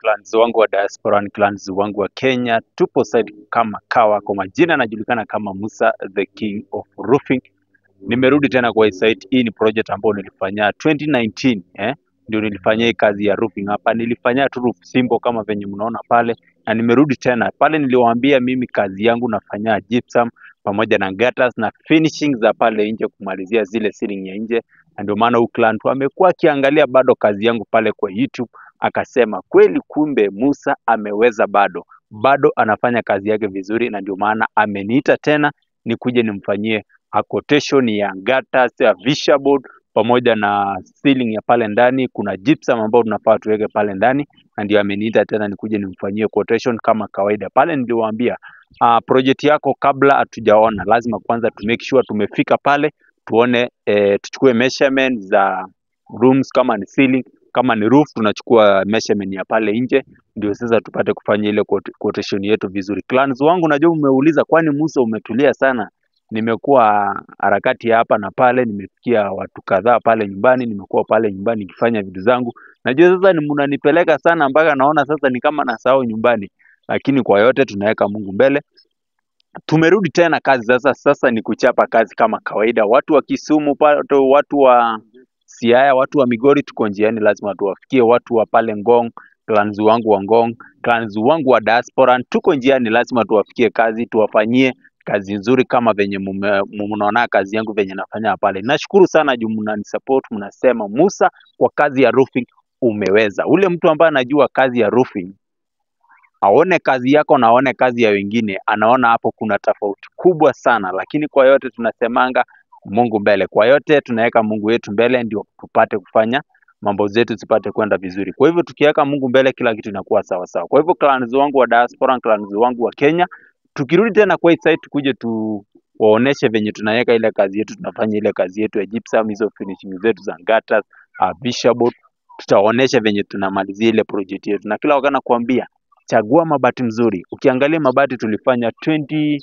clans wangu wa diaspora, ni clans wangu wa Kenya. Tupo side kama kawa, kwa majina anajulikana kama Musa the King of Roofing. Nimerudi tena kwa hii site. Hii ni project ambayo nilifanya 2019 eh, ndio nilifanyia hii kazi ya roofing hapa. Nilifanyia tu roof simple kama venye mnaona pale, na nimerudi tena pale. Niliwaambia mimi kazi yangu nafanya gypsum pamoja na gutters na finishing za pale nje, kumalizia zile ceiling ya nje, na ndio maana huyu client amekuwa akiangalia bado kazi yangu pale kwa YouTube, akasema kweli, kumbe Musa ameweza, bado bado anafanya kazi yake vizuri, na ndio maana ameniita tena nikuje nimfanyie a quotation ya gutters ya visha board pamoja na ceiling ya pale ndani. Kuna gypsum ambao tunafaa tuweke pale ndani, na ndio ameniita tena nikuje nimfanyie quotation kama kawaida. Pale niliwaambia uh, project yako kabla hatujaona, lazima kwanza tu make sure tumefika pale tuone, eh, tuchukue measurement za rooms, kama ni ceiling, kama ni roof, tunachukua measurement ya pale nje, ndio sasa tupate kufanya ile quote- quotation yetu vizuri. Clans wangu, najua umeuliza, kwani Musa umetulia sana? Nimekuwa harakati ya hapa na pale, nimefikia watu kadhaa pale nyumbani, nimekuwa pale nyumbani nikifanya vitu zangu. Najua sasa ni mnanipeleka sana mpaka naona sasa ni kama nasahau nyumbani, lakini kwa yote tunaweka Mungu mbele. Tumerudi tena kazi sasa. Sasa ni kuchapa kazi kama kawaida. Watu wa Kisumu pale, watu wa Siaya, watu wa Migori tuko njiani, lazima tuwafikie. Watu wa pale Ngong, clans wangu wa Ngong, clans wangu wa diaspora, tuko njiani, lazima tuwafikie kazi, tuwafanyie kazi nzuri kama venye mume- mnaona kazi yangu venye nafanya pale. Nashukuru sana juu mnanisupport, mnasema Musa, kwa kazi ya roofing umeweza. Ule mtu ambaye anajua kazi ya roofing aone kazi yako na aone kazi ya wengine, anaona hapo kuna tofauti kubwa sana. Lakini kwa yote tunasemanga Mungu mbele, kwa yote tunaweka Mungu wetu mbele, ndio tupate kufanya mambo zetu zipate kwenda vizuri. Kwa hivyo tukiweka Mungu mbele, kila kitu inakuwa sawa sawa. Kwa hivyo clans wangu wa diaspora, clans wangu wa Kenya, tukirudi tena kwa hii site, tukuje tu waoneshe venye tunaweka ile kazi yetu, tunafanya ile kazi yetu ya gypsum, hizo finishing zetu za gutters, uh, bishop tutaonesha venye tunamalizia ile project yetu, na kila wakati nakwambia chagua mabati mzuri. Ukiangalia mabati tulifanya 20,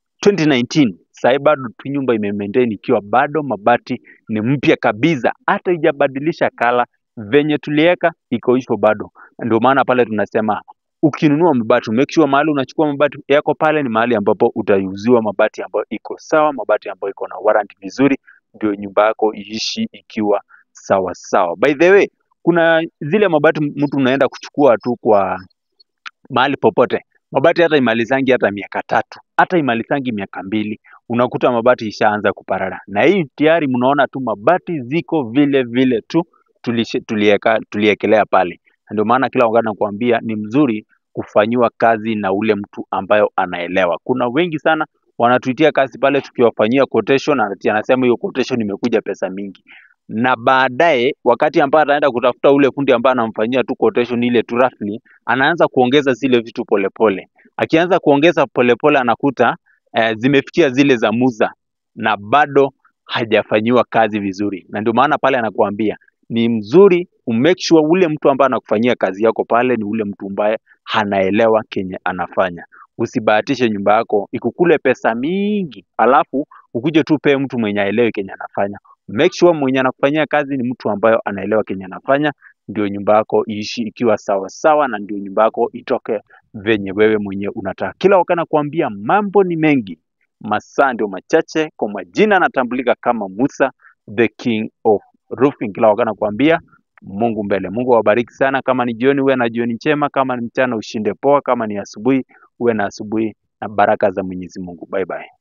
2019 sahii bado tu nyumba ime maintain ikiwa bado mabati ni mpya kabisa, hata ijabadilisha kala venye tuliweka iko hivyo bado. Ndio maana pale tunasema ukinunua mabati make sure mahali unachukua mabati yako pale ni mahali ambapo utauziwa mabati ambayo iko sawa, mabati ambayo iko na warranty vizuri, ndio nyumba yako iishi ikiwa sawa sawa. By the way, kuna zile mabati mtu unaenda kuchukua tu kwa mahali popote. Mabati hata imalizangi hata miaka tatu, hata imalizangi miaka mbili, unakuta mabati ishaanza kuparara. Na hii tayari mnaona tu mabati ziko vile vile tu tulishe- tulieka tuliekelea pale. Na Ndio maana kila wakati nakwambia ni mzuri kufanyiwa kazi na ule mtu ambayo anaelewa. Kuna wengi sana wanatuitia kazi pale, tukiwafanyia quotation, ati anasema hiyo quotation imekuja pesa mingi na baadaye wakati ambaye ataenda kutafuta ule fundi ambaye anamfanyia tu quotation ile tu roughly, anaanza kuongeza zile vitu polepole. Akianza kuongeza polepole, anakuta eh, zimefikia zile za Musa na bado hajafanyiwa kazi vizuri, na ndio maana pale anakuambia ni mzuri umake sure ule mtu ambaye anakufanyia kazi yako pale ni ule mtu ambaye anaelewa kenye anafanya. Usibahatishe nyumba yako ikukule pesa mingi, alafu ukuje tu pee mtu mwenye aelewi kenye anafanya make sure mwenye anakufanyia kazi ni mtu ambayo anaelewa kenye anafanya, ndio nyumba yako iishi ikiwa sawa sawa, na ndio nyumba yako itoke venye wewe mwenyewe unataka. Kila wakati nakwambia mambo ni mengi, masaa ndio machache. Kwa majina anatambulika kama Musa the King of Roofing. Kila wakati nakwambia Mungu mbele. Mungu awabariki sana. Kama ni jioni, uwe na jioni njema. Kama ni mchana, ushinde poa. Kama ni asubuhi, uwe na asubuhi na baraka za Mwenyezi Mungu. Bye bye.